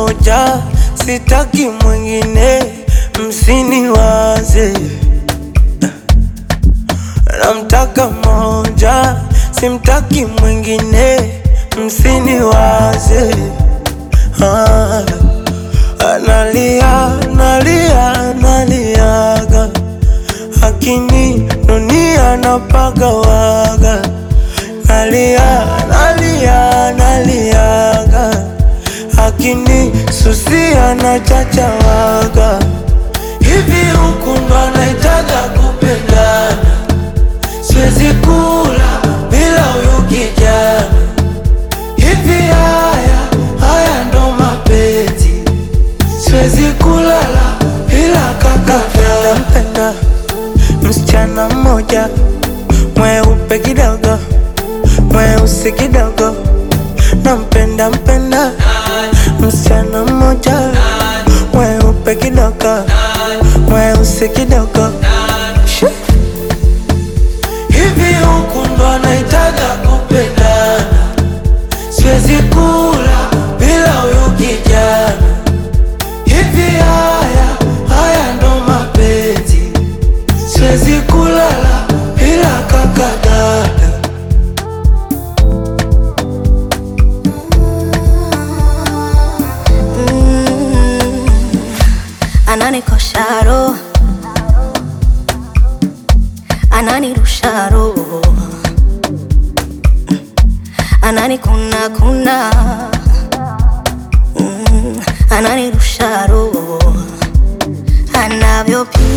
moja, sitaki mwingine, msiniwaze. Namtaka moja, simtaki mwingine, msiniwaze. Ah, analia, nalia, naliaga, akini dunia napagawaga, nalia, nalia, naliaga, akini susia na chachawaga. Hivi huku ndo anaitaga kupendana, siwezi kula bila huyu kijana. Hivi haya haya ndo mapenzi, siwezi kulala bila kaka. Nampenda msichana mmoja mweupe kidogo, mweusi kidogo, nampenda mpenda msichana mmoja mweupe kidogo, mweusi kidogo. Shoo. Hivi huku ndo anaitaga kupendana, siwezi kula bila huyu kijana. Hivi haya haya ndo mapenzi, siwezi kulala bila kaka dada. ananikosha roho, ananirusha roho, ananikuna kuna, Mm, ananirusha roho, anavyopi